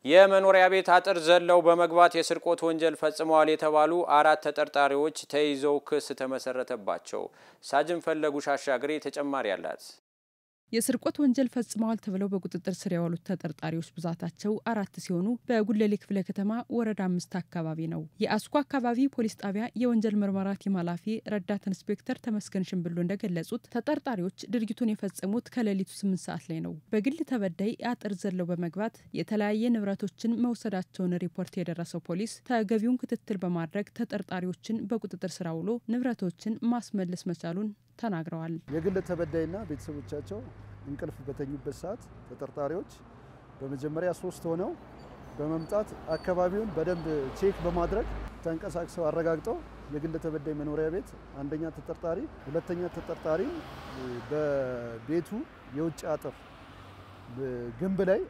የመኖሪያ ቤት አጥር ዘለው በመግባት የስርቆት ወንጀል ፈጽመዋል የተባሉ አራት ተጠርጣሪዎች ተይዘው ክስ ተመሰረተባቸው። ሳጅን ፈለጉ ሻሻግሬ ተጨማሪ አላት። የስርቆት ወንጀል ፈጽመዋል ተብለው በቁጥጥር ስር የዋሉት ተጠርጣሪዎች ብዛታቸው አራት ሲሆኑ በጉለሌ ክፍለ ከተማ ወረዳ አምስት አካባቢ ነው። የአስኮ አካባቢ ፖሊስ ጣቢያ የወንጀል ምርመራ ቲም ኃላፊ ረዳት ኢንስፔክተር ተመስገን ሽንብሎ እንደገለጹት ተጠርጣሪዎች ድርጊቱን የፈጸሙት ከሌሊቱ ስምንት ሰዓት ላይ ነው። በግል ተበዳይ አጥር ዘለው በመግባት የተለያየ ንብረቶችን መውሰዳቸውን ሪፖርት የደረሰው ፖሊስ ተገቢውን ክትትል በማድረግ ተጠርጣሪዎችን በቁጥጥር ስር አውሎ ንብረቶችን ማስመለስ መቻሉን ተናግረዋል። የግል ተበዳይና ቤተሰቦቻቸው እንቅልፍ በተኙበት ሰዓት ተጠርጣሪዎች በመጀመሪያ ሶስት ሆነው በመምጣት አካባቢውን በደንብ ቼክ በማድረግ ተንቀሳቅሰው አረጋግጠው የግል ተበዳይ መኖሪያ ቤት አንደኛ ተጠርጣሪ፣ ሁለተኛ ተጠርጣሪ በቤቱ የውጭ አጥር ግንብ ላይ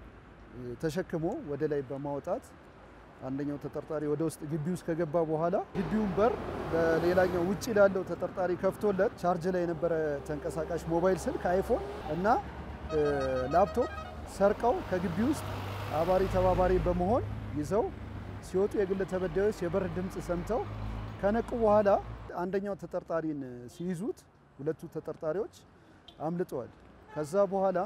ተሸክሞ ወደ ላይ በማውጣት አንደኛው ተጠርጣሪ ወደ ውስጥ ግቢ ውስጥ ከገባ በኋላ ግቢውን በር በሌላኛው ውጭ ላለው ተጠርጣሪ ከፍቶለት ቻርጅ ላይ የነበረ ተንቀሳቃሽ ሞባይል ስልክ አይፎን እና ላፕቶፕ ሰርቀው ከግቢ ውስጥ አባሪ ተባባሪ በመሆን ይዘው ሲወጡ የግል ተበዳዮች የበር ድምፅ ሰምተው ከነቁ በኋላ አንደኛው ተጠርጣሪን ሲይዙት ሁለቱ ተጠርጣሪዎች አምልጠዋል። ከዛ በኋላ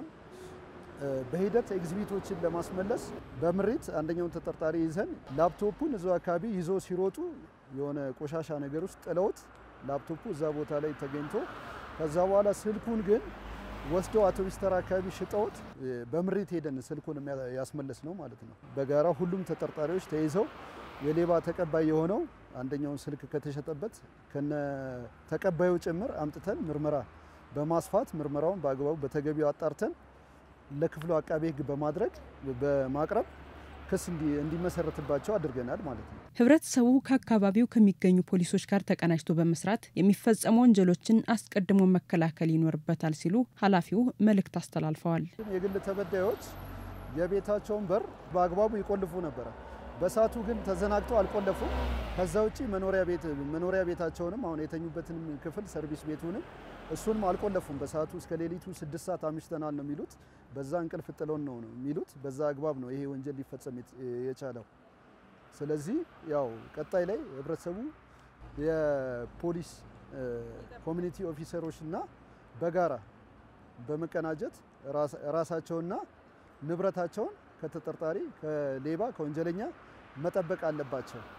በሂደት ኤግዚቢቶችን ለማስመለስ በምሪት አንደኛውን ተጠርጣሪ ይዘን ላፕቶፑን እዛው አካባቢ ይዞ ሲሮጡ የሆነ ቆሻሻ ነገር ውስጥ ጥለውት ላፕቶፑ እዛ ቦታ ላይ ተገኝቶ ከዛ በኋላ ስልኩን ግን ወስደው አውቶቡስ ተራ አካባቢ ሽጠውት በምሪት ሄደን ስልኩን ያስመለስ ነው ማለት ነው። በጋራ ሁሉም ተጠርጣሪዎች ተይዘው የሌባ ተቀባይ የሆነው አንደኛውን ስልክ ከተሸጠበት ከነ ተቀባዩ ጭምር አምጥተን ምርመራ በማስፋት ምርመራውን በአግባቡ በተገቢው አጣርተን ለክፍሉ አቃቤ ሕግ በማድረግ በማቅረብ ክስ እንዲመሰረትባቸው አድርገናል ማለት ነው። ህብረተሰቡ ከአካባቢው ከሚገኙ ፖሊሶች ጋር ተቀናጅቶ በመስራት የሚፈጸሙ ወንጀሎችን አስቀድሞ መከላከል ይኖርበታል ሲሉ ኃላፊው መልእክት አስተላልፈዋል። የግል ተበዳዮች የቤታቸውን በር በአግባቡ ይቆልፉ ነበረ። በሳቱ ግን ተዘናግተው አልቆለፉም። ከዛ ውጭ መኖሪያ ቤት መኖሪያ ቤታቸውንም አሁን የተኙበትንም ክፍል ሰርቪስ ቤቱንም እሱንም አልቆለፉም። በሰዓቱ እስከ ሌሊቱ ስድስት ሰዓት አምሽተናል ነው የሚሉት። በዛ እንቅልፍ ጥለውን ነው ነው የሚሉት። በዛ አግባብ ነው ይሄ ወንጀል ሊፈጸም የቻለው። ስለዚህ ያው ቀጣይ ላይ ህብረተሰቡ የፖሊስ ኮሚኒቲ ኦፊሰሮች እና በጋራ በመቀናጀት ራሳቸውና ንብረታቸውን ከተጠርጣሪ ከሌባ ከወንጀለኛ መጠበቅ አለባቸው።